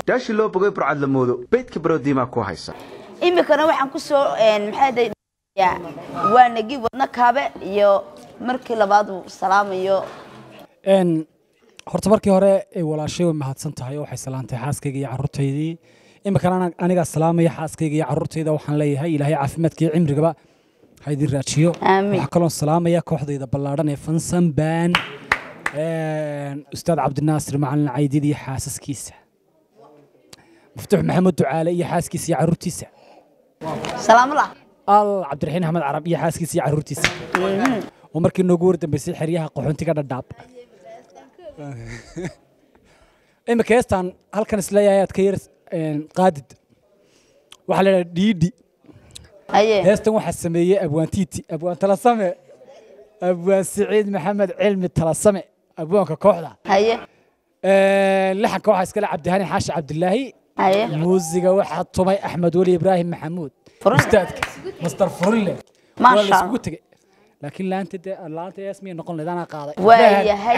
yaashii loo bogay burcad la moodo beydka baroodiimaa ku haysa iminkana waxaan ku soo maxaa waa nagi wadna kaabe iyo markii labaad uu salaamayo horta markii hore walaashay way mahadsan tahay oo waxay salaantay xaaskayga iyo carruurtaydii iminkana anigaa salaamaya xaaskayga iyo carruurtayda waxaan leeyahay ilaahay caafimaadka iyo cimrigaba ha idin raajiyo Aamin. waxaa kaloon salaamaya kooxdayda ballaadhan ee fansan baan ustaad cabdinaasir macalin caydid iyo xaasaskiisa muftuux maxamed ducaale iyo xaaskiisa iyo carruurtiisa salaamula al cabdiraxiin axmed carab iyo xaaskiisa iyo carruurtiisa oo markii noogu wardambeysay xeryaha qaxoontiga dhadhaab imika heestaan halkan isleeyahay aad ka yar een, qaadid waxaa la idhaha dhiidhi haye heestan waxaa sameeyey abwaan tiiti abwaan talasame abwaan siciid maxamed cilmi talasame abwaanka kooxda haye Een, laxanka waxaa iskale cabdihani xaashi cabdilaahi haye muusiga waxaa tumay axmed weli ibraahim maxamuud Furinle. ustaadka master furinle Masha waa la isugu Allah. tegey laakiin laanta dee laanta hees miyay noqon lahayd anaa qaaday Waa yahay.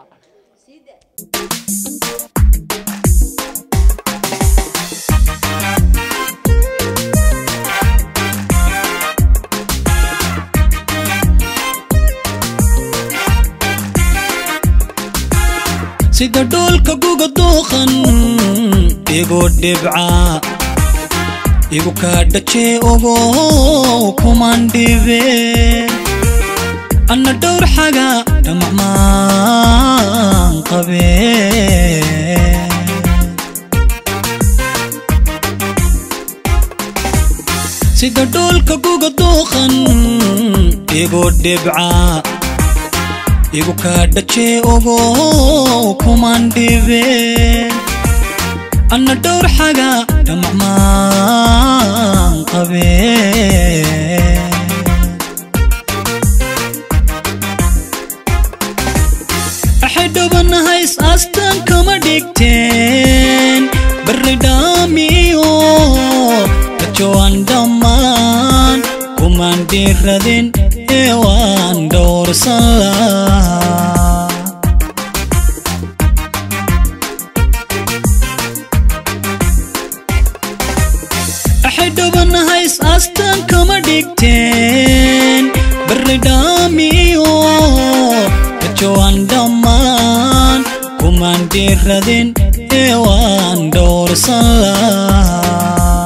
sida dhoolka guga duuqan igu dhibca igu kaa dhajee ogo kuman dhibe anna dhowr xaga dhamacmaan qabe sida dhoolka guga duuqan igu dhibca igu kaa dhajee ogo kuman dhibe anna dhowr xaga dhamacmaan qabe waxay dhowanahays astaan kama dhigteen barri dhaamiyo rajowaan dhammaan kumaan dhiiradin ee waan dhowrsan laa waxay dhowanahays astaan kama dhigteen barri dhaamiyo rajowaan dhammaan kumaan dhiiradin ee waan dhowrsan laa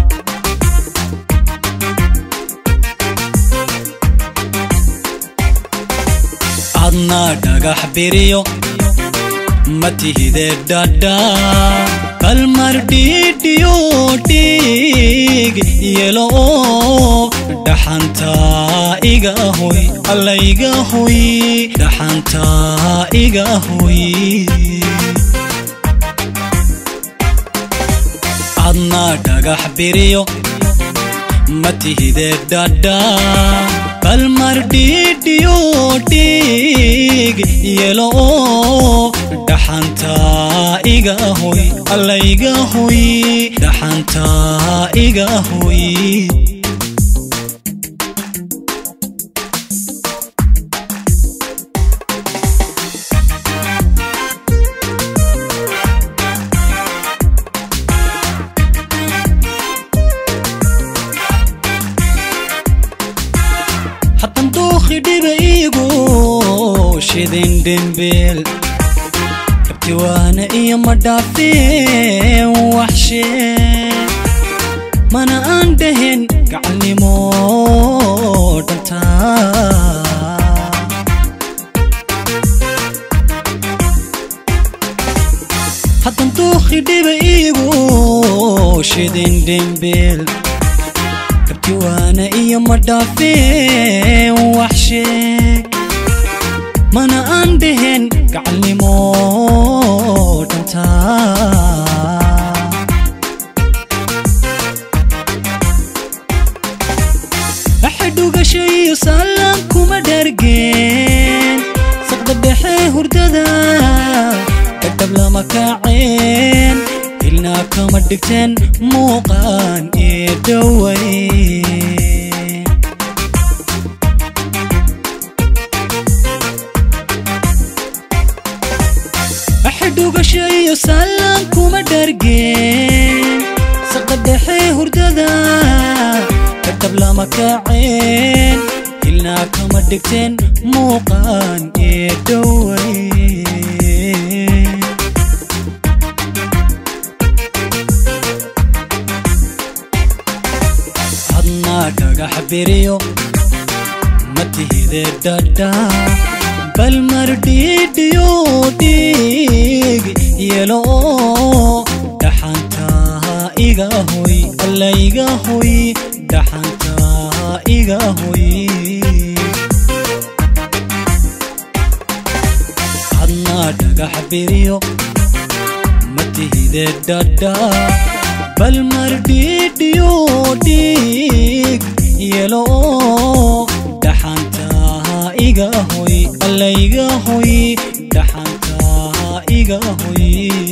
adna dhagax biriyo ma tihide dhadha kalmar dhiidhiyo dhiig yelo oo dhaxantaa iga hoy alla iga hoy dhaxantaa iga hoy adna dhagax biriyo ma tihide dhadha kalmar dhiidhiyo dhiig yelo oo dhaxantaa iga hoy alla iga hoy dhaxantaa iga hoy hatan duuqi dhiba iigu shidin dhimbil kabtiwaana iyo madhaafeen waxshee mana aan dhahin gacalnimo dhantaa haddan duuqi dhiba iigu shidin dhimbil kabtiwaana iyo madhaafeen waxsheeg mana aan dhahin gacalnimo dhantaa waxay dhugasho iyo saalaan kuma dhargeen saqda dhexe hurdada kadab lama kaaceen ilnaa kama dhigteen muuqaan ee dhowayn waxay dhugasho iyo saalaan kuma kuma dhargeen saqda dhexe hurdada kadab lama kaceen ilnaa kama dhigteen muuqaan ee dhoway hadnaa dhagax beriyo matihide dhadha bal mar dhiidhiyo dhiig yelo dhaxantaa iga hoy alla iga hoy dhaxantaa iga hoy hadnaa dhagax beriyo matihide dhadha bal mar dhiidhiyo dhiig yelo dhaxantaa iga hoy alla iga hoy dhaxantaa iga hoy